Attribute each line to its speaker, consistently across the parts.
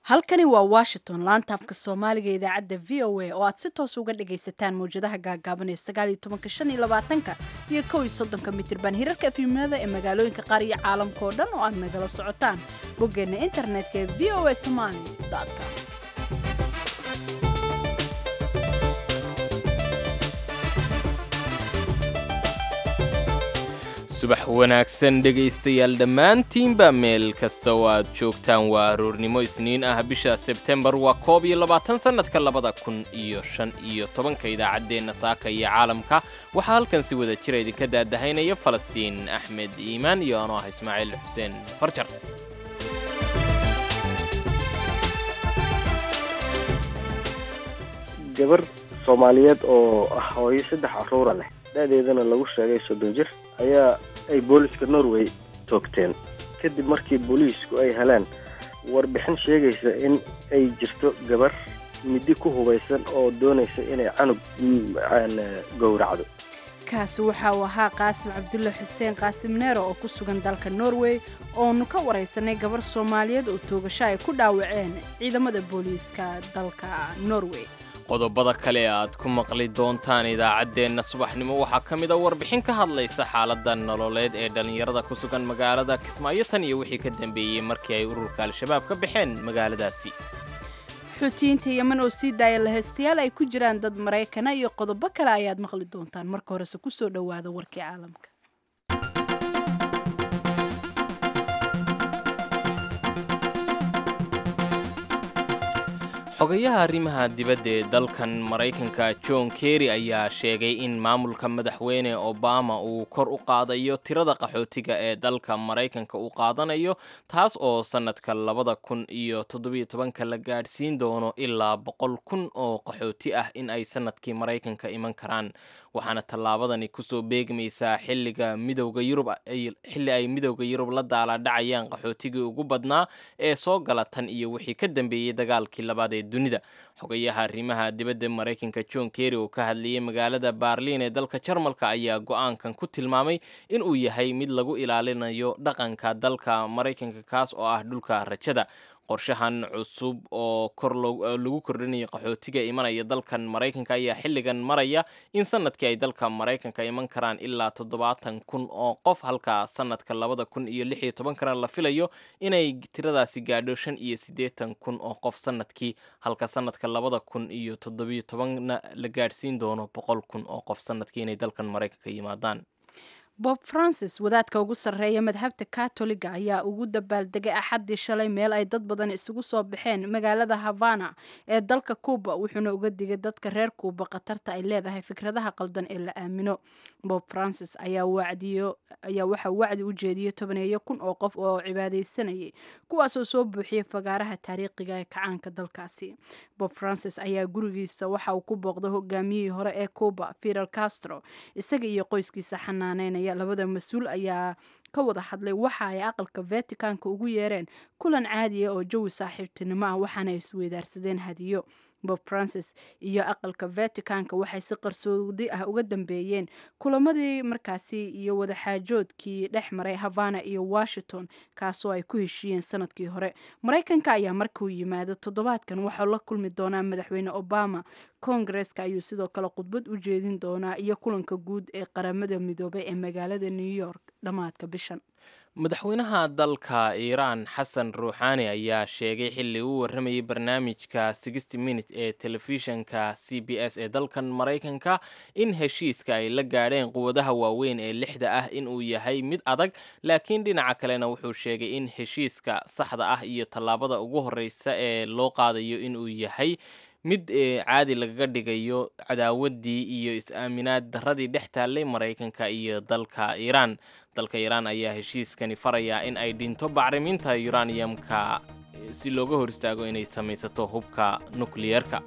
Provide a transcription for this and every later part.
Speaker 1: halkani waa washington laanta afka soomaaliga idaacadda v o a oo aad si toos uga dhagaysataan mawjadaha gaagaaban ee sagaal iyo tobanka shan iyo labaatanka iyo kow iyo soddonka mitirban hirarka efimada ee magaalooyinka qaar iyo caalamka oo dhan oo aad nagala socotaan boggeenna internetka ee v o a somali com
Speaker 2: subax wanaagsan dhegaystayaal dhammaantiinba meel kasta oo aad joogtaan waa aroornimo isniin ah bisha sebtembar waa koob iyo labaatan sannadka labada kun iyo shan iyo tobanka idaacaddeenna saaka iyo caalamka waxaa halkan si wada jira idinka daadahaynaya falastiin axmed iimaan iyo anoo ah ismaaciil xuseen farjar
Speaker 3: gabar soomaaliyeed oo ah hooyo saddex caruura leh da-deedana lagu sheegay soddon jir ayaa ay booliska norway toogteen kadib markii booliisku ay heleen warbixin sheegaysa in ay jirto gabar midi ku hubaysan oo doonaysa inay canug gowracdo
Speaker 1: kaasi waxa uu ahaa qaasim cabdulle xuseen qaasim neero oo ku sugan dalka norway oonu ka waraysanay gabar soomaaliyeed oo toogasho ay ku dhaawaceen ciidamada booliiska dalka norway
Speaker 2: qodobada kale aad ku maqli doontaan idaacaddeenna subaxnimo waxaa ka mid a warbixin ka hadlaysa xaaladda nololeed ee dhallinyarada ku sugan magaalada kismaayo tan iyo wixii ka dambeeyey markii ay ururka al-shabaab ka baxeen magaaladaasi
Speaker 1: xuutiyiinta yeman oo sii daaya lahaystayaal ay ku jiraan dad maraykana iyo qodobo kale ayaad maqli doontaan marka horese kusoo dhowaada warkii caalamka
Speaker 2: xogayaha arrimaha dibadda ee dalkan maraykanka john kerry ayaa sheegay in maamulka madaxweyne obama uu kor u qaadayo tirada qaxootiga ee dalka maraykanka uu qaadanayo taas oo sannadka labada kun iyo toddobiyo tobanka la gaadhsiin doono ilaa boqol kun oo qaxooti ah in ay sannadkii maraykanka iman karaan waxaana tallaabadani kusoo beegmaysaa xilliga midowda yurub xilli ay midowda yurub la daalaadhacayaan qaxootigii ugu badnaa ee soo gala tan iyo wixii ka dambeeyey dagaalkii labaad ee dunida xogayaha arrimaha dibadda maraykanka john kerry oo ka hadlayay magaalada baarliin ee dalka jarmalka ayaa go-aankan ku tilmaamay in uu yahay mid lagu ilaalinayo dhaqanka dalka maraykanka kaas oo ah dhulka rajada qorshahan cusub oo kor lagu kordhinayo qaxootiga imanaya dalkan maraykanka ayaa xilligan maraya in sanadkii ay dalka maraykanka iman karaan ilaa toddobaatan kun oo qof halka sanadka labada kun iyo lix iyo tobankana la filayo inay tiradaasi gaadho shan iyo siddeetan kun oo qof sanadkii halka sanadka labada kun iyo toddobiyo tobanna la gaadhsiin doono boqol kun oo qof sanadkii inay dalkan maraykanka yimaadaan
Speaker 1: bob francis wadaadka ugu sarreeya madhabta katoliga ayaa ugu dabaaldegay axaddii shalay meel ay dad badan isugu soo baxeen magaalada havana ee dalka cuuba wuxuuna uga digay dadka reer kuuba khatarta ay leedahay fikradaha qaldan ee la aamino bob francis ayaa waxaa wacdi u jeediyey tobaneeyo kun oo qof oo cibaadaysanayay kuwaasoo soo buuxiyay fagaaraha taariikhiga ee kacaanka dalkaasi bob francis ayaa gurigiisa waxa uu ku booqday hogaamiyihii hore ee cuuba fidel castro isaga iyo qoyskiisa xanaaneynaya labada mas-uul ayaa ka wada hadlay waxa ay aqalka vaticanka ugu yeereen kulan caadiya oo jawi saaxiibtinimo ah waxaana isweydaarsadeen hadiyo bob francis iyo aqalka vaticanka waxay si qarsoodi ah uga dambeeyeen kulamadii markaasi iyo wadaxaajoodkii dhex maray havana iyo washington kaasoo ay ku heshiiyeen sanadkii hore maraykanka ayaa markuu yimaado toddobaadkan waxau la kulmi doonaa madaxweyne obama koongareska ayuu sidoo kale khudbad u jeedin doonaa iyo kulanka guud ee qaramada midoobay ee magaalada new york dhammaadka bishan
Speaker 2: madaxweynaha dalka iiraan xasan ruuxaani ayaa sheegay xilli uu warramayay barnaamijka sixty minute ee telefishanka c b s ee dalkan maraykanka in heshiiska ay la gaadheen quwadaha waaweyn ee lixda ah inuu yahay mid adag laakiin dhinaca kalena wuxuu sheegay in heshiiska saxda ah iyo tallaabada ugu horreysa ee loo qaadayo inuu yahay mid caadi lagaga dhigayo cadaawaddii iyo is-aaminaad darradii dhex taallay maraykanka iyo dalka iiraan dalka iiraan ayaa heshiiskani farayaa in ay dhinto bacriminta yuraniyamka si looga hor istaago inay samaysato hubka nukliyeerka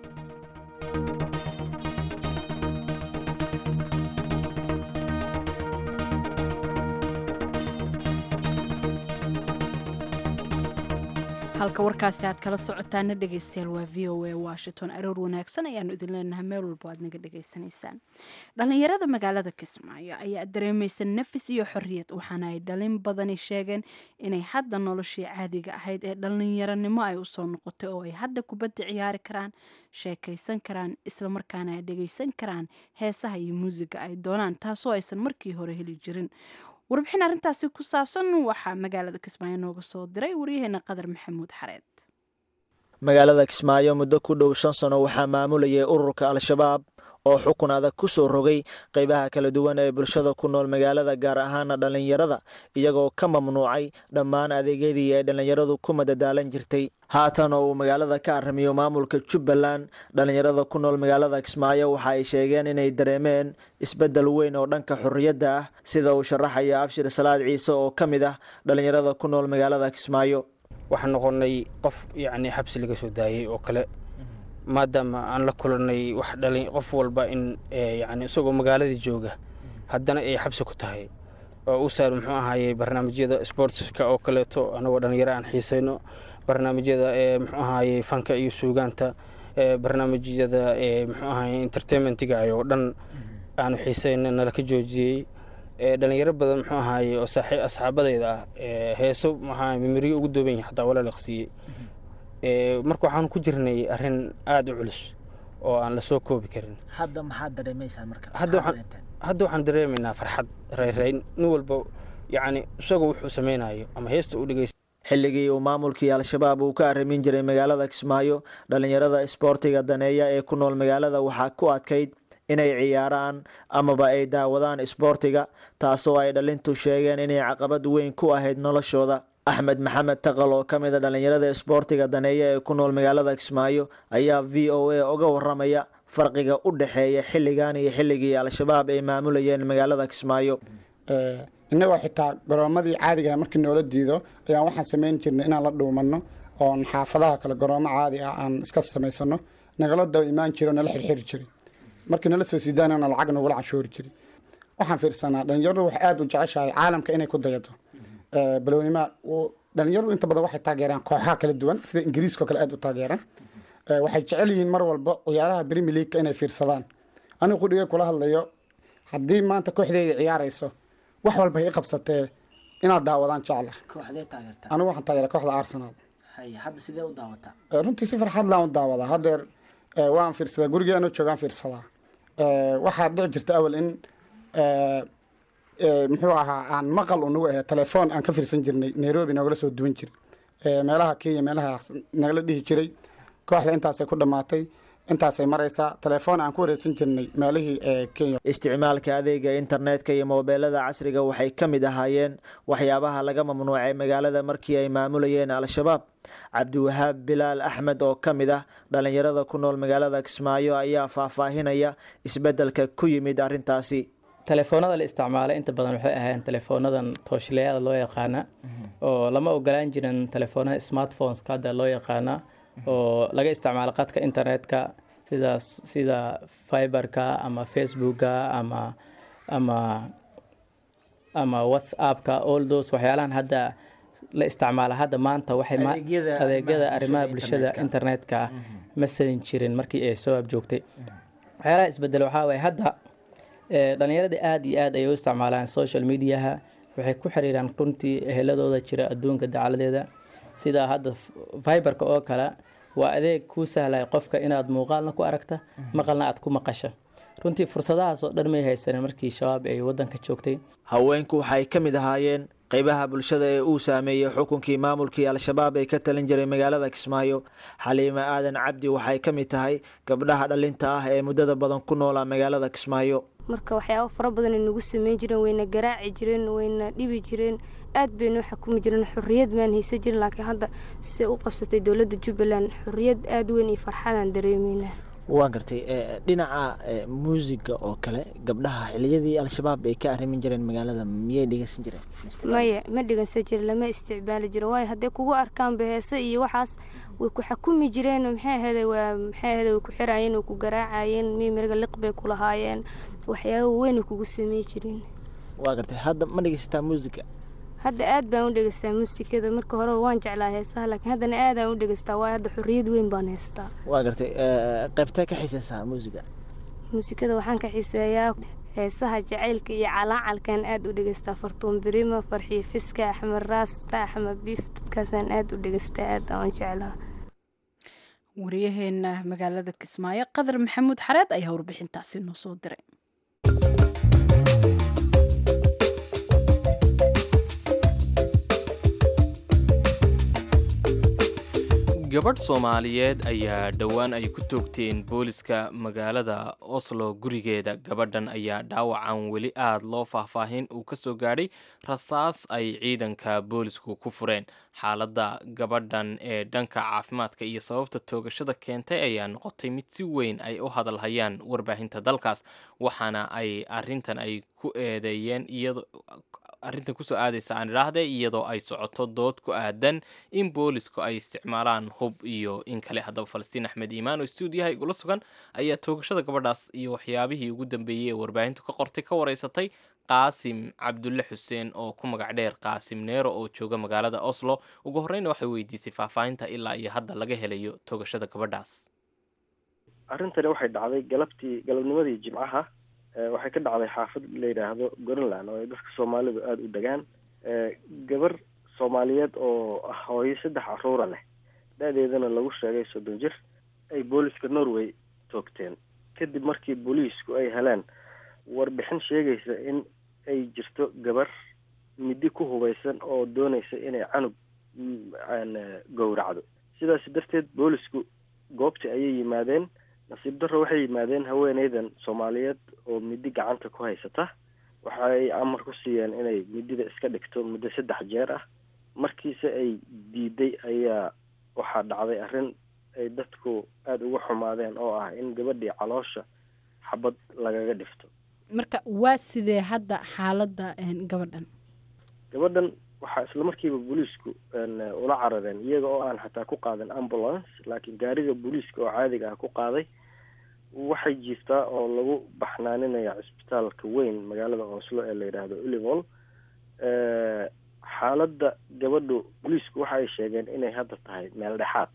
Speaker 1: halka warkaasi aad kala socotaana dhegeystayaal waa v o a washington aroor wanaagsan ayaanu idin leenahay meel walbo aad naga dhegeysanaysaan dhalinyarada magaalada kismaayo ayaa dareemaysa nafis iyo xorriyad waxaana ay dhalin badani sheegeen inay hadda noloshii caadiga ahayd ee dhalinyaronimo ay usoo noqotay oo ay hadda kubadda ciyaari karaan sheekaysan karaan islamarkaana ay dhegeysan karaan heesaha iyo muusiga ay doonaan taasoo aysan markii hore heli jirin warbixin arrintaasi ku saabsan waxaa magaalada kismaayo nooga soo diray waryaheena qadar maxamuud xareed
Speaker 4: magaalada kismaayo muddo ku dhow shan sano waxaa maamulayay ururka al-shabaab oo xukun adag ku soo rogay qaybaha kala duwan ee bulshada ku nool magaalada gaar ahaana dhallinyarada iyagoo ka mamnuucay dhammaan adeegyadii ay dhallinyaradu ku madadaalan jirtay haatan oo uu magaalada ka arrimiyo maamulka jubbaland dhallinyarada ku nool magaalada kismaayo waxa ay sheegeen inay dareemeen isbeddel weyn oo dhanka xorriyadda ah sida uu sharaxaya abshir salaad ciise oo ka mid ah dhallinyarada ku nool magaalada kismaayo
Speaker 5: waxaan noqonnay qof yacni xabsi laga soo daayey oo kale maadaama aan la kulanay wax dhalin qof walba in yacni isagoo magaaladii jooga haddana ay xabsi ku tahay oo u saar muxuu ahaayey barnaamijyada sportska oo kaleeto anagoo dhalinyaro aan xiisayno barnaamijyada ee muxuu ahaayey fanka iyo suugaanta barnaamijyada ee muxuu ahaayey entertainmentiga oo dhan aanu xiisayno nala ka joojiyey dhalinyaro badan muxuu ahaayey oo asxaabadayda ah heeso maxaa mimiriyo ugu dooban yahay xataa wala liqsiiyey marka waxaan ku jirnay arrin aada u culus oo aan lasoo koobi karin
Speaker 4: hadda maxaad dareemaysaa marka
Speaker 5: hadda waxaan dareemaynaa farxad rayrayn nin walba yacni isagoo wuxuu samaynayo ama heesta u dhegeysta
Speaker 4: xilligii uu maamulkii al-shabaab uu ka arrimin jiray magaalada kismaayo dhallinyarada isboortiga daneeya ee ku nool magaalada waxaa ku adkayd inay ciyaaraan amaba ay daawadaan isboortiga taasoo ay dhalintu sheegeen inay caqabad weyn ku ahayd noloshooda axmed maxamed taqal oo ka mid a dhallinyarada isboortiga daneeya ee ku nool magaalada kismaayo ayaa v o a uga waramaya farqiga u dhexeeya xilligan iyo xilligii al-shabaab ay maamulayeen magaalada kismaayo
Speaker 6: innagoo xitaa garoomadii caadigaha markii noola diido ayaan waxaan samayn jirnay inaan la dhuumanno oon xaafadaha kale garoomo caadi ah aan iska samaysano nagala daba imaan jiro nala xirxiri jiray markii nala soo siidaanana lacag nagula canshoori jiray waxaan fiirsanaa dhalinyaradu waxay aada u jeceshahay caalamka inay ku dayato balownima dhalinyaradu inta badan waxay taageeraan kooxaha kala duwan sida ingiriiska oo kale aada u taageeraan waxay jecel yihiin mar walba ciyaaraha brimi leagueka inay fiirsadaan anigu qudhigay kula hadlayo haddii maanta kooxdeeda ciyaarayso wax walba hay i qabsatee inaad daawadaan jecla
Speaker 4: kooxdee taageerta
Speaker 6: anigu waxaan taageera kooxda arsenal
Speaker 4: hadda sidee u daawataa
Speaker 6: runtii si farxad laan u daawadaa haddeer waan fiirsadaa gurigeenu joogaan fiirsadaa waxaa dhici jirta awal in muxuu ahaa aan maqal unagu ahe telefoon aan ka fiirsan jirnay nairobi nogala soo duwan jiray meelaha kenya meelaha nagala dhihi jiray kooxda intaasay ku dhammaatay intaasay maraysaa telefoon aan ku wareysan jirnay meelihii kenya
Speaker 4: isticmaalka adeega internetka iyo moobeelada casriga waxay ka mid ahaayeen waxyaabaha laga mamnuucay magaalada markii ay maamulayeen al-shabaab cabdiwahaab bilaal axmed oo ka mid ah dhallinyarada ku nool magaalada kismaayo ayaa faahfaahinaya isbeddelka ku yimid arrintaasi
Speaker 7: telefoonada la isticmaalay inta badan waxay ahaayeen telefoonadan tooshleeyada loo yaqaana oo lama ogolaan jirin telefoonada smartphoneska hadda loo yaqaana oo laga isticmaalo qadka internetka sida sida fiberka ama facebooka ama ama ama whatsappka all those waxyaalahan hadda la isticmaala hadda maanta waxay adeegyada arrimaha bulshada internetka ma salin jirin markii ay soo abjoogtay waxyaalaha isbedel waxaa waye hadda dhalinyarada aada iyo aad ay u isticmaalaan social mediaha waxay ku xiriiraan runtii eheladooda jira adduunka dacaladeeda sida hadda fiberka oo kale waa adeeg kuu sahlaya qofka inaad muuqaalna ku aragta maqalna aad ku maqasha runtii fursadahaas oo dhan may haysanin markii shabaab ay wadanka joogtay
Speaker 4: haweenku waxay ka mid ahaayeen qaybaha bulshada ee uu saameeyey xukunkii maamulkii al-shabaab ee ka talin jiray magaalada kismaayo xaliime aadan cabdi waxay ka mid tahay gabdhaha dhalinta ah ee muddada badan ku noolaa magaalada kismaayo
Speaker 8: marka waxyaabo fara badan ay nagu sameyn jireen wayna garaaci jireen wayna dhibi jireen aad baynu xukumi jireen xorriyad maan haysan jirin laakiin hadda se u qabsatay dowladda jubbaland xorriyad aada weyn iyo farxadaan dareemeynaa
Speaker 4: waa gartay dhinaca muusiga oo kale gabdhaha xiliyadii al-shabaab ay ka arrimin jireen magaalada miyay dhegeysan jireen
Speaker 8: maya ma dhegeysan jirin lama isticmaali jiro waayo hadday kugu arkaanba heese iyo waxaas way ku xakumi jireen maxay ahayde waa maxay ahayde way ku xiraayeen way ku garaacayeen mimiriga liq bay ku lahaayeen waxyaaba weyn ay kugu samey jireen
Speaker 4: waa gartay hadda ma dhegeysataa muusiga
Speaker 8: hadda aad baan u dhegeystaa muusikada marka hore waan jeclaa heesaha laakiin haddana aadaan u dhegeystaa waayo hadda xorriyad weyn baan haystaa
Speaker 4: waa gartay eh, qaybtee ka xiisaysaa muusiga
Speaker 8: muusikada waxaan ka xiiseeyaa heesaha jacaylka iyo calaacalkaan aad u dhegeystaa fartuun birima farxiyo fiska axmed raasta axmed biif dadkaasaan aad u dhegeystaa aad aan jeclaa
Speaker 1: wariyaheena magaalada kismaayo qadar maxamuud xareed ayaa warbixintaasi noo soo diray
Speaker 2: gabadh soomaaliyeed ayaa dhowaan ay ku toogteen booliska magaalada oslo gurigeeda gabadhan ayaa dhaawacan weli aad loo faahfaahin uu ka soo gaadhay rasaas ay ciidanka boolisku ku fureen xaaladda gabadhan ee dhanka caafimaadka iyo sababta toogashada keentay ayaa noqotay mid si weyn ay u hadalhayaan warbaahinta dalkaas waxaana ay arintan ay ku eedeeyeen iyado arrintan kusoo aadaysa aan idhaahde iyadoo ay socoto dood ku aadan in boolisku ay isticmaalaan hub iyo in kale haddaba falastiin axmed iimaan oo stuudiyaha igula sugan ayaa toogashada gabadhaas iyo waxyaabihii ugu dambeeyey ee warbaahintu ka qortay ka wareysatay qaasim cabdulle xuseen oo ku magac dheer qaasim neero oo jooga magaalada oslo ugu horreyna waxay weydiisay faahfaahinta ilaa iyo hadda laga helayo toogashada gabadhaas
Speaker 3: arrintani waxay dhacday galabtii galabnimadii jimcaha Eh, waxay ka dhacday xaafad la yidhaahdo greenland oo ay dadka soomaalidu aada u degaan Eh, gabar soomaaliyeed oo ah hooyo saddex caruura leh da-deedana lagu sheegay soddon jir ay booliska norway toogteen kadib markii booliisku ay heleen warbixin sheegaysa in ay jirto gabar midi ku hubaysan oo doonaysa inay canug mm, aan, eh, gowracdo sidaas darteed boolisku goobtii ayay yimaadeen nasiib darro waxay yimaadeen haweeneydan soomaaliyeed oo midi gacanta ku haysata waxay amar ku siiyeen inay midida iska dhigto muddo saddex jeer ah markiise ay diiday ayaa waxaa dhacday arrin ay dadku aada uga xumaadeen oo ah in gabadhii caloosha xabad lagaga dhifto
Speaker 1: marka waa sidee hadda xaaladda een, gabadhan
Speaker 3: gabadhan waxaa isla markiiba booliisku een, ula carareen iyaga oo aan xataa ku qaadan ambulance laakiin gaariga booliiska oo caadiga ah ku qaaday waxay jiiftaa oo lagu baxnaaninaya cisbitaalka weyn magaalada oslo ee la yidhaahdo ulivol xaaladda gabadhu booliisku waxa ay sheegeen inay hadda tahay meel dhexaad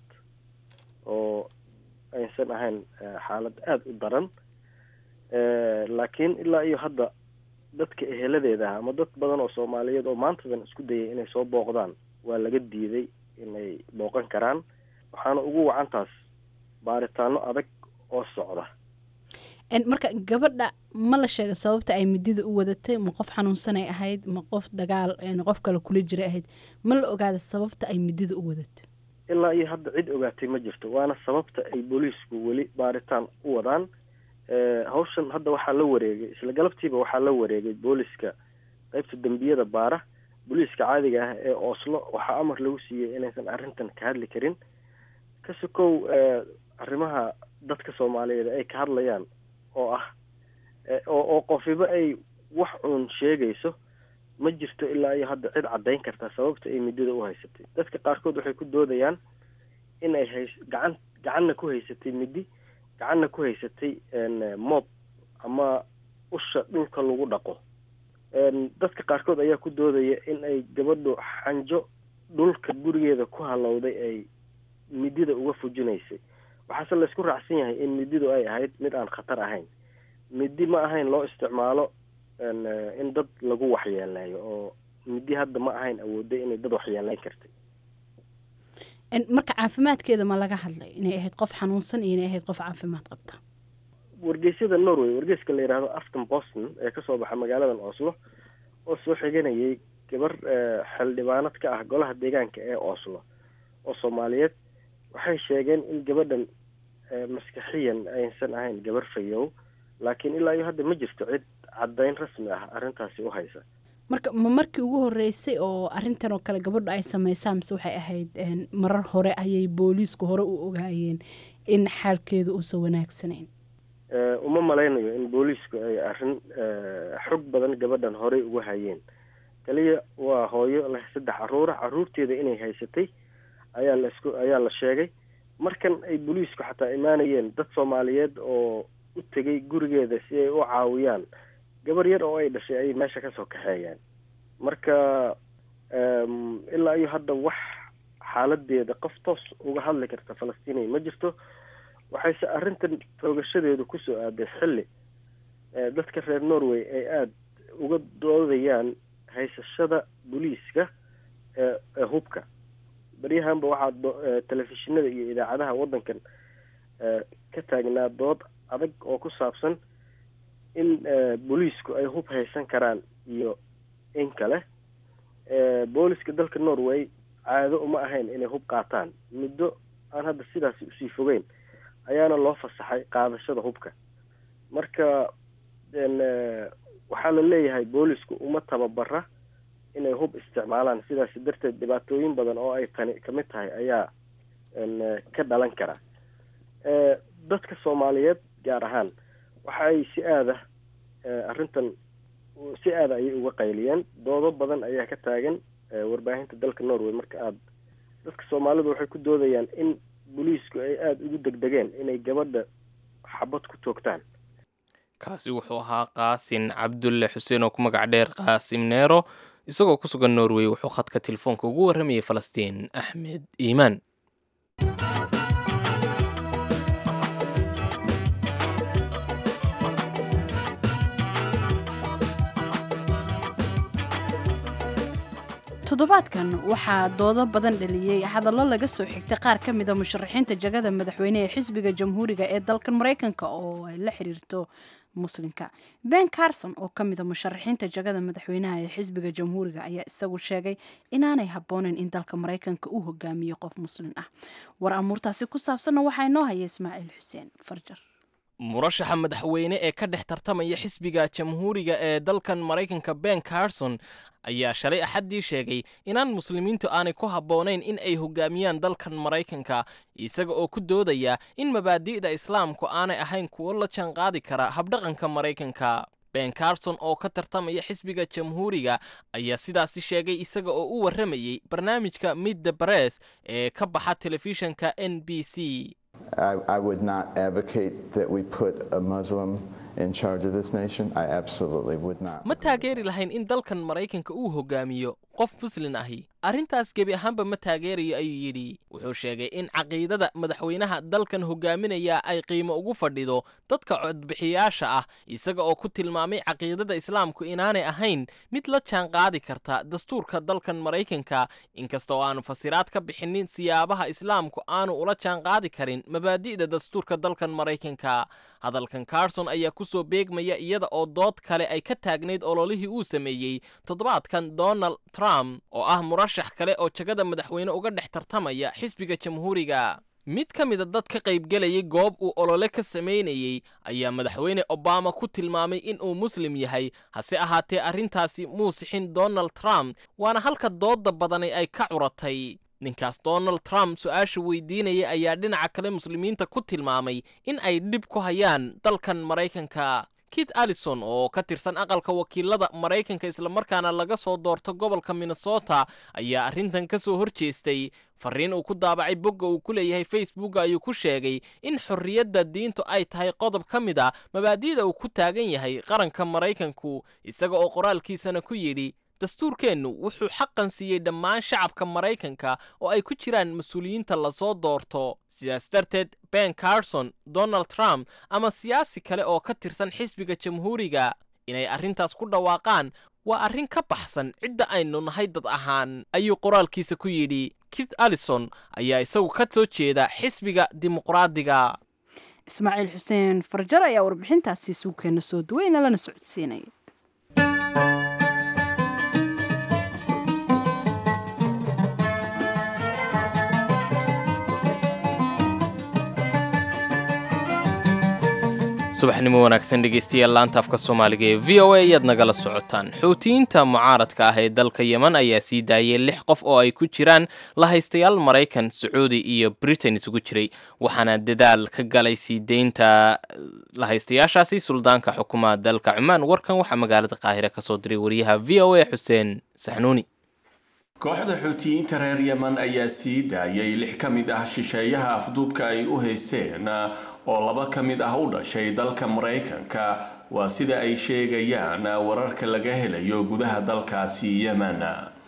Speaker 3: oo aysan ahayn eh, xaalad aada u daran Eh, laakiin ilaa iyo hadda dadka eheladeeda ah ama dad badan oo soomaaliyeed oo maantadan isku dayay inay soo booqdaan waa laga diiday inay booqan karaan waxaana ugu wacantaas baaritaano adag oo socda
Speaker 1: Een, marka gabadha ma la sheega sababta ay midida u wadatay ma qof xanuunsanay ahayd ma qof dagaal een, qof kale kula jiray ahayd ma la ogaada sababta ay midida u wadatay
Speaker 3: ilaa iyo hadda cid ogaatay ma jirto waana sababta ay booliisku weli baaritaan u wadaan Eh, hawshan hadda waxaa la wareegay isla galabtiiba waxaa la wareegay booliska qeybta dembiyada baara booliiska caadiga ah ee oslo waxaa amar lagu siiyey inaysan arrintan ka hadli karin ka sokow eh, arrimaha dadka soomaaliyeed ay ka hadlayaan oo ah eh, oo oo qofiba ay wax uun sheegayso ma jirto ilaa iyo hadda cid caddayn karta sababta ay midada u haysatay dadka qaarkood waxay ku doodayaan in ay hays gacan gacanna ku haysatay midi gacanna ku haysatay een, moob ama usha dhulka lagu dhaqo een, dadka qaarkood ayaa ku doodaya in ay gabadhu xanjo dhulka gurigeeda ku halowday ay midida uga fujinaysay waxaase laysku raacsan yahay in mididu ay ahayd mid aan khatar ahayn midi ma ahayn loo isticmaalo een, eh, in dad lagu waxyeeleeyo oo midi hadda ma ahayn awooday inay dad waxyeeleyn kartay
Speaker 1: Een, marka caafimaadkeeda ma laga hadlay inay ahayd qof xanuunsan iyo inay ahayd qof caafimaad qabta
Speaker 3: wargeysyada norway wargeyska la yidhaahdo afton boston ee kasoo baxa magaaladan oslo oo soo xiganayay gabar eh, xildhibaanad ka ah golaha deegaanka ee oslo oo soomaaliyeed waxay sheegeen in gabadhan eh, maskaxiyan aysan ahayn gabar fayow laakiin ilaa iyo hadda ma jirto cid caddayn rasmi ah arrintaasi u haysa
Speaker 1: marka ma markii ugu horeysay oo arintan oo kale gabadhu ay sameysaan mise waxay ahayd een, marar hore ayay booliisku hore u ogaayeen in xaalkeedu uusan wanaagsanayn
Speaker 3: Eh, uma malaynayo in booliisku ay arrin eh, xog badan gabadhan horey uga hayeen kaliya waa hooyo leh saddex caruura caruurteeda inay haysatay ayaa la isku ayaa la sheegay markan ay booliisku xataa imaanayeen dad soomaaliyeed oo u tegay gurigeeda si ay u caawiyaan gabar yar oo ay dhashay ayay meesha kasoo kaxeeyeen marka ilaa iyo hadda wax xaaladeeda qof toos uga hadli karta falastiiniya ma jirto waxayse arrintan toogashadeedu kusoo aaday xilli dadka reer norway ay aada uga doodayaan haysashada booliiska ee hubka beryahanba waxaa telefishinada iyo idaacadaha waddankan ka taagnaa dood adag oo ku saabsan in booliisku ay hub haysan karaan iyo in kale booliska dalka norway caado uma ahayn inay hub qaataan muddo aan hadda sidaasi usii fogeyn ayaana loo fasaxay qaadashada hubka marka waxaa la leeyahay boolisku uma tababara inay hub isticmaalaan sidaasi darteed dhibaatooyin badan oo ay tani kamid tahay ayaa ka dhalan kara dadka soomaaliyeed gaar ahaan waxa ay si aada arrintan si aada ayay uga qayliyeen doodo badan ayaa ka taagan warbaahinta dalka norway marka aada dadka soomaalidu waxay ku doodayaan in booliisku ay aada ugu degdegeen inay gabadha xabad ku toogtaan
Speaker 2: kaasi wuxuu ahaa qaasin cabdulle xuseen oo ku magac dheer qaasim neero isagoo ku sugan norway wuxuu khadka telefoonka ugu warramayay falastiin axmed iimaan
Speaker 1: toddobaadkan waxaa doodo badan dhaliyey hadallo laga soo xigtay qaar ka mida musharaxiinta jagada madaxweyne ee xisbiga jamhuuriga ee dalkan maraykanka oo ay la xiriirto muslimka ben carson oo ka mida musharaxiinta jagada madaxweynaha ee xisbiga jamhuuriga ayaa isagu sheegay inaanay habbooneyn in dalka maraykanka uu hogaamiyo qof muslim ah war amuurtaasi ku saabsanna waxaa inoo haya ismaaciil xuseen farjar
Speaker 2: murashaxa madaxweyne ee ka dhex tartamaya xisbiga jamhuuriga ee dalkan maraykanka ben carson ayaa shalay axaddii sheegay inaan muslimiintu aanay ku habboonayn in ay hogaamiyaan dalkan maraykanka isaga oo ku doodaya in mabaadi'da islaamku aanay ahayn kuwo la jaanqaadi kara habdhaqanka maraykanka ben carson oo ka tartamaya xisbiga jamhuuriga ayaa sidaasi sheegay isaga oo u warramayey barnaamijka mid the bress ee ka baxa telefishanka n b c
Speaker 9: I, I would not advocate that we put a Muslim in charge of this nation. I absolutely would not.
Speaker 2: ma taageeri lahayn in dalkan maraykanka uu hogaamiyo qof muslin ahi arrintaas gebi ahaanba ma taageerayo ayuu yidhi wuxuu sheegay in caqiidada madaxweynaha dalkan hogaaminaya ay qiimo ugu fadhido dadka codbixiyaasha ah isaga oo ku tilmaamay caqiidada islaamku inaanay ahayn mid la jaanqaadi karta dastuurka dalkan maraykanka inkasta oo aanu fasiraad ka bixinin siyaabaha islaamku aanu ula jaanqaadi karin mabaadi'da dastuurka dalkan maraykanka hadalkan carson ayaa ku soo beegmaya iyada oo dood kale ay ka taagnayd ololihii uu sameeyey toddobaadkan donald trump oo ah murashax kale oo jagada madaxweyne uga dhex tartamaya xisbiga jamhuuriga mid ka mida dad ka qaybgelayay goob uu olole ka samaynayey ayaa madaxweyne obama ku tilmaamay in uu muslim yahay hase ahaatee arrintaasi muu sixin donald trump waana halka doodda badani ay ka curatay ninkaas donald trump su-aasha weydiinaya ayaa dhinaca kale muslimiinta ku tilmaamay in ay dhib ku hayaan dalkan maraykanka kit allison oo ka tirsan aqalka wakiilada maraykanka islamarkaana laga soo doorto gobolka minnesota ayaa arrintan ka soo hor jeestay fariin uu ku daabacay bogga uu ku leeyahay facebook ayuu ku sheegay in xorriyadda diintu ay tahay qodob ka mid a mabaadi'da uu ku taagan yahay qaranka maraykanku isaga oo qoraalkiisana ku yidhi dastuurkeennu wuxuu xaqan siiyey dhammaan shacabka maraykanka oo ay ku jiraan mas-uuliyiinta lasoo doorto sidaas darteed ben carson donald trump ama siyaasi kale oo ka tirsan xisbiga jamhuuriga inay arrintaas ku dhawaaqaan waa arrin ka baxsan cidda aynu nahay dad ahaan ayuu qoraalkiisa ku yidhi kit allison ayaa isagu ka soo jeeda xisbiga dimuqraadiga
Speaker 1: ismaaciil xuseen farjar ayaa warbixintaasi suugkeena soo duweyna lana socodsiinaya
Speaker 2: subaxnimo wanaagsan dhegeystayaal laanta afka soomaaliga ee v o a ayaad nagala socotaan xuutiyiinta mucaaradka ah ee dalka yeman ayaa sii daayay lix qof oo ay ku jiraan lahaystayaal maraykan sacuudi iyo britain isugu jiray waxaana dadaal ka galay sii deynta lahaystayaashaasi suldaanka xukuumaha dalka cumaan warkan waxaa magaalada qaahire kasoo diray wariyaha v o a xuseen saxnuuni
Speaker 10: kooxda xuutiyiinta reer yeman ayaa sii daayay lix ka mid ah shisheeyaha afduubka ay u haysteen oo laba ka mid ah u dhashay dalka maraykanka waa sida ay sheegayaan wararka laga helayo gudaha dalkaasi yemen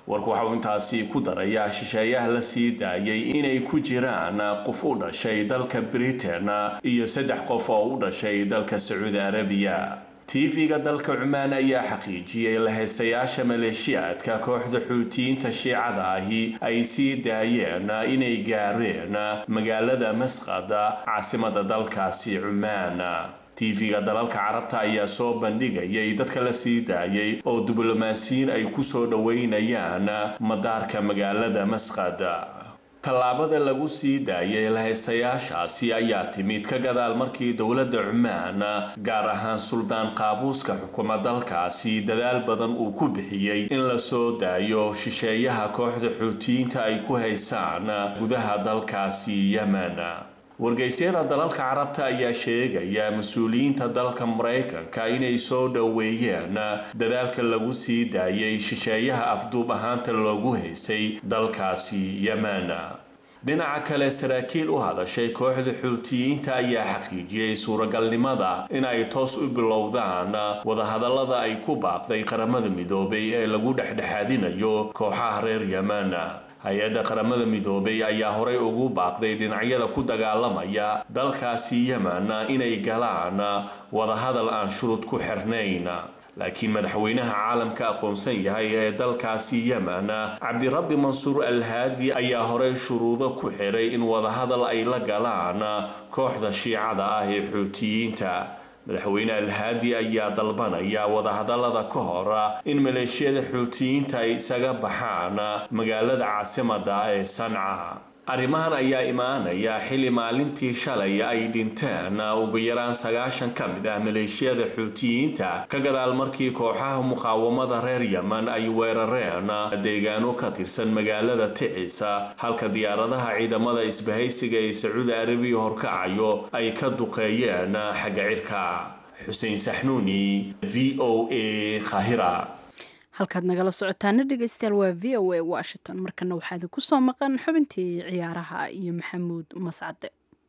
Speaker 10: warku waxa uu intaasi ku darayaa shisheeyaha la sii daayay inay ku jiraan qof u dhashay dalka britain iyo saddex qof oo u dhashay dalka sacuudi arabiya tv-ga dalka cumaan ayaa xaqiijiyey lahaystayaasha maleeshiyaadka kooxda xuutiyiinta shiicada ahi ay sii daayeen inay gaareen magaalada masqad caasimada dalkaasi cumaan tv-ga dalalka carabta ayaa soo bandhigayay dadka la sii daayay oo diblomaasiyiin ay kusoo dhoweynayaan madaarka magaalada masqad tallaabada lagu sii daayay lahaystayaashaasi ayaa timid ka gadaal markii dowladda cumaan gaar ahaan suldaan qaabuuska xukuma dalkaasi dadaal badan uu ku bixiyey in la soo daayo shisheeyaha kooxda xuutiyiinta ay ku haysaan gudaha dalkaasi yemen wargeysyada dalalka carabta ayaa sheegaya mas-uuliyiinta dalka maraykanka inay soo dhoweeyeen dadaalka lagu sii daayay shisheeyaha afduub ahaanta loogu haysay dalkaasi yemen dhinaca kale saraakiil u hadashay kooxda xuutiyiinta ayaa xaqiijiyey suuragalnimada in ay toos u bilowdaan wadahadallada ay ku baaqday qaramada midoobay ee lagu dhexdhexaadinayo kooxaha reer yemen hay-adda qaramada midoobay ayaa horey ugu baaqday dhinacyada ku dagaalamaya dalkaasi yemen inay galaan wadahadal aan shuruud ku xirnayn laakiin madaxweynaha caalamka aqoonsan yahay ee dalkaasi yemen cabdirabbi mansuur alhaadi ayaa horey shuruudo ku xiray in wadahadal ay la galaan kooxda shiicada ah ee xuutiyiinta madaxweyne alhaadi ayaa dalbanaya wadahadallada ka hor in maleeshiyada xuutiyiinta ay isaga baxaan magaalada caasimada ee sanca arrimahan ayaa imaanaya xilli maalintii shalay ay dhinteen ugu yaraan sagaashan ka mid ah maleeshiyada xuutiyiinta ka gadaal markii kooxaha muqaawamada reer yemen ay weerareen deegaano ka tirsan magaalada ticisa halka diyaaradaha ciidamada isbahaysiga ee sacuudi arabiya horkacayo ay ka duqeeyeen xagga cirka xuseen saxnuuni v o a khahira
Speaker 1: halkaad nagala socotaana dhegeystayaal waa v o a washington markana waxaa idinku soo maqan xubintii ciyaaraha iyo maxamuud mascade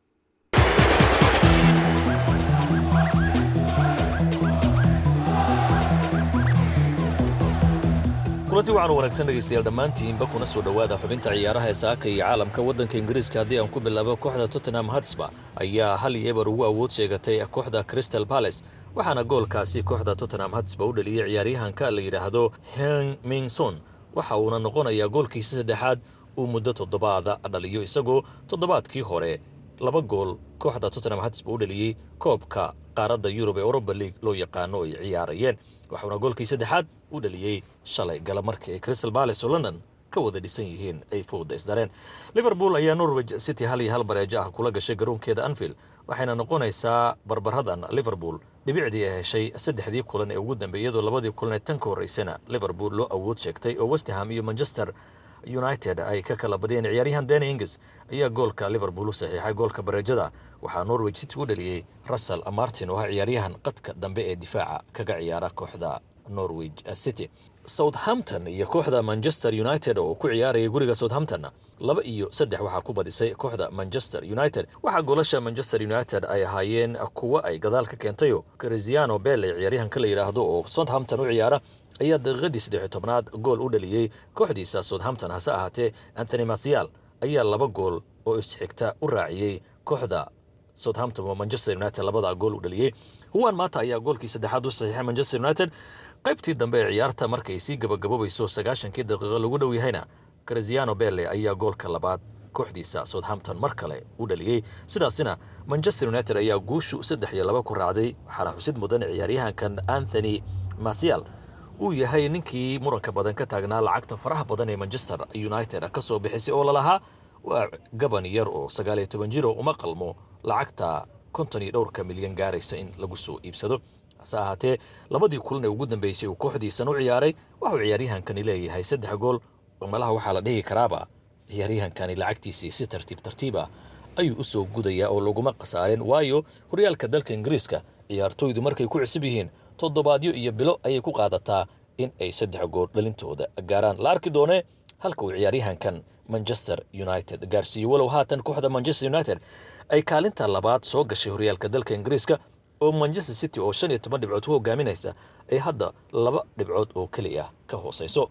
Speaker 11: kulanti waxaan wanaagsan dhegaystayaal dhammaantiinba kuna soo dhowaada xubinta ciyaaraha ee saaka iyo caalamka waddanka ingiriiska haddii aan ku bilaabo kooxda tottenham hatsba ayaa hal iyo eber ugu awood sheegatay kooxda crystal palace waxaana goolkaasi kooxda tottenham hatsba u dhaliyey ciyaaryahanka la yidhaahdo heng mingson waxa uuna noqonayaa goolkiisa saddexaad uu muddo toddobaada dhaliyo isagoo toddobaadkii hore laba gool kooxda tottenham hatsba u dhaliyey koobka qaaradda yurub ee europa league loo yaqaano ay ciyaarayeen waxauna goolkii saddexaad u dhaliyey shalay gala markii ay crystal palace oo london ka wada dhisan yihiin ay fowda isdareen liverpool ayaa norwich city hal iyo hal bareejo ah kula gashay garoonkeeda anfield waxayna noqonaysaa barbaradan liverpool dhibicdii ay heshay saddexdii kulan ee ugu dambeeyay iyadoo labadii kulan ee tan ka horreysana liverpool loo awood sheegtay oo westham iyo manchester united ay ka kala badiyeen ciyaaryahan dani ingis ayaa goolka liverpool u saxiixay goolka bareejada waxaa norwich city u dhaliyey russell martin oo ah ciyaaryahan qadka dambe ee difaaca kaga ciyaara kooxda norwich city southampton iyo kooxda manchester united oo ku ciyaaraya guriga southampton laba iyo saddex waxaa ku badisay kooxda manchester united waxaa goolasha manchester united ay ahaayeen kuwo ay gadaal ka keentayo cristiano belle ciyaaryahanka la yidhaahdo oo southampton u ciyaara ayaa daqiiqadii saddex tobnaad gool u dhaliyey kooxdiisa southampton hase ahaatee anthony masial ayaa laba gool oo isxigta u raaciyey kooxda southampton oo manchester united labadaa gool u dhaliyey huwan maata ayaa goolkii saddexaad u saxiixay manchester united qaybtii dambe ee ciyaarta markay sii gabagabobayso sagaashankii daqiiqo lagu dhow yahayna cristiano belle ayaa goolka labaad kooxdiisa southampton mar kale u dhaliyey sidaasina manchester united ayaa guushu saddex iyo laba ku raacday waxaana xusid mudan ciyaaryahankan anthony masial uu yahay ninkii muranka badan ka taagnaa lacagta faraha badan ee manchester united ka soo bixisay oo lalahaa waa gaban yar oo sagaal iyo toban jiro uma qalmo lacagta konton iyo dhowrka milyan gaaraysa in lagu soo iibsado hase ahaatee labadii kulan ee ugu dambeysay uu kooxdiisan u ciyaaray waxuu ciyaaryahankani leeyahay saddex gool oo malaha waxaa la dhihi karaaba ciyaaryahankani lacagtiisii si tartiib tartiiba ayuu u soo gudayaa oo laguma khasaareen waayo horyaalka dalka ingiriiska ciyaartooydu markay ku cusub yihiin toddobaadyo iyo bilo ayay ku qaadataa in ay saddex gool dhalintooda gaaraan la arki doone halka uu ciyaaryahankan manchester united gaarsiiyo walow haatan kooxda manchester united ay kaalinta labaad soo gashay horyaalka dalka ingiriiska oo manchester city oo shan iyo toban dhibcood ku hogaaminaysa ay hadda laba dhibcood oo keliya ka hoosayso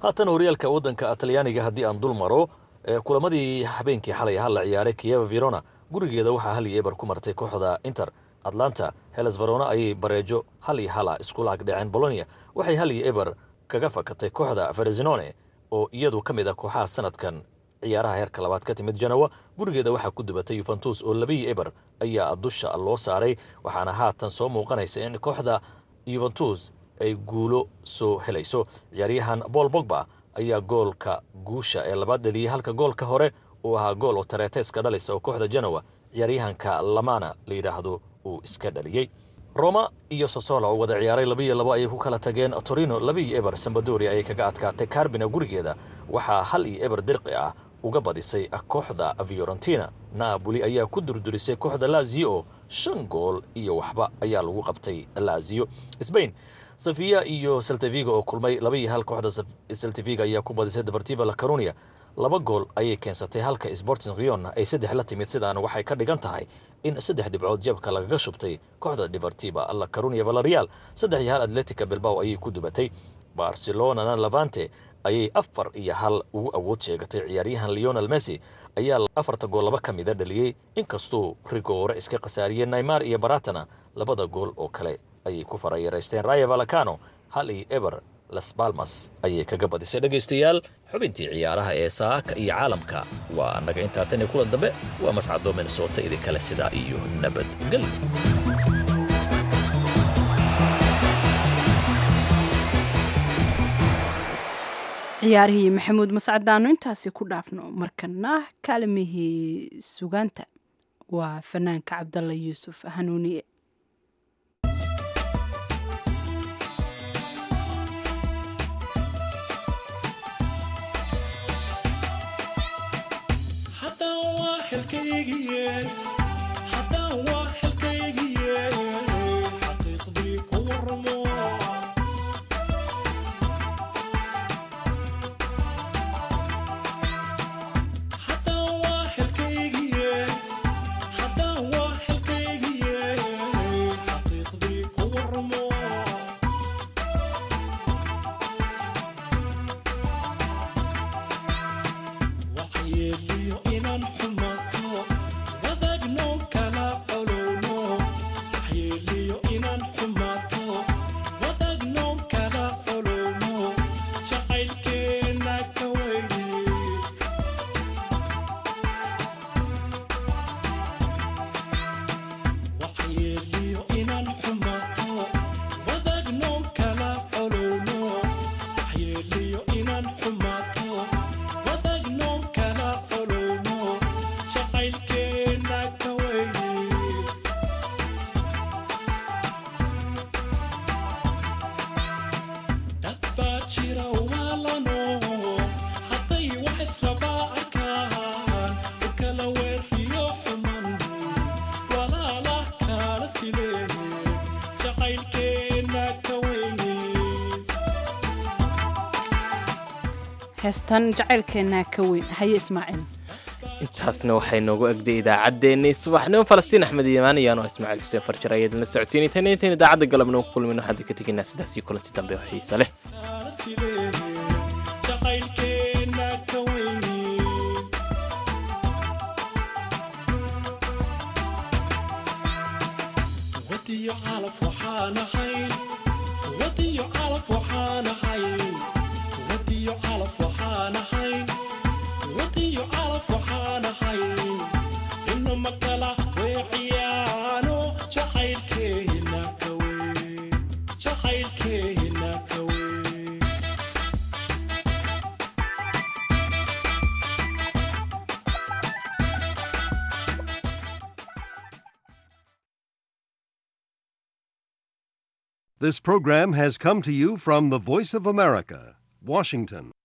Speaker 11: haatan horyaalka waddanka talyaaniga haddii aan dul maro kulamadii habeenkii xalay hal la ciyaaray kiyeva verona gurigeeda waxaa hal iyo eber ku martay kooxda inter atlanta heles verona ayay bareejo hal iyo hala isku laag dhaceen bolonia waxay hal iyo eber kaga fakatay kooxda ferezinone oo iyadu ka mid ah kooxaha sanadkan ciyaaraha heerka labaad ka timid janowa gurigeeda waxaa ku dubatay yuventus oo labiyo eber ayaa dusha loo saaray waxaana haatan soo muuqanaysa in kooxda yuventus ay guulo soo helayso ciyaaryahan bool bogba ayaa goolka guusha ee labaad dheliyey halka goolka hore uu ahaa gool oo tareeteska dhalisa oo kooxda janowa ciyaaryahanka lamana la yidhaahdo uu iska dhaliyey roma iyo sosola oo wada ciyaaray labiiyo labo ayay ku kala tageen torino labiiyo eber sambadoria ayay kaga adkaatay carbina gurigeeda waxaa hal iyo eber dirqi ah uga badisay kooxda fiorentina naaboli ayaa ku durdurisay kooxda lazio shan gool iyo waxba ayaa lagu qabtay lazio sbain safiya iyo seltaviga oo kulmay labaiyo hal kooxda seltaviga ayaa ku badisay deportiva la carunia laba gool ayay keensatay halka sporting rion ay saddex la timid sidaana waxay ka dhigan tahay in saddex dhibcood jabka lagaga shubtay kooxda deportiva la carunia valerial saddex iyo hal atletica bilbao ayay ku dubatay barcelonana levante ayay afar iyo hal ugu awood sheegatay ciyaaryahan leonel messi ayaa afarta gool laba ka mida dhaliyey inkastuu rigoore iska khasaariyeen naymar iyo baratana labada gool oo kale ayay ku farayaraysteen raya valacano hal iyo eber las balmas ayay kaga badisay dhegaystayaal xubintii ciyaaraha ee saaka iyo caalamka waa naga intaa tan iyo kulan dambe waa mascadoo minnesota idinkale sidaa iyo nabadgelyo
Speaker 1: ciyaarihii maxamuud mascadaanu intaasi ku dhaafno markana kaalimihii sugaanta waa fanaanka cabdalla yuusuf hanuuniye heestan jacaylkeenna ka weyn haye ismaaciil
Speaker 2: intaasna waxay noogu egday idaacaddeenii subaxnimo falastiin axmed iimaan iyaanoo ismaaciil xuseen farjar ayaa idinla socotiinay tan intayn idaacadda galabnimo ku kulmin waxaan ka tegaynaa sidaas iyo kulanti dambe oo xiise leh
Speaker 12: This program has come to you from the Voice of America, Washington.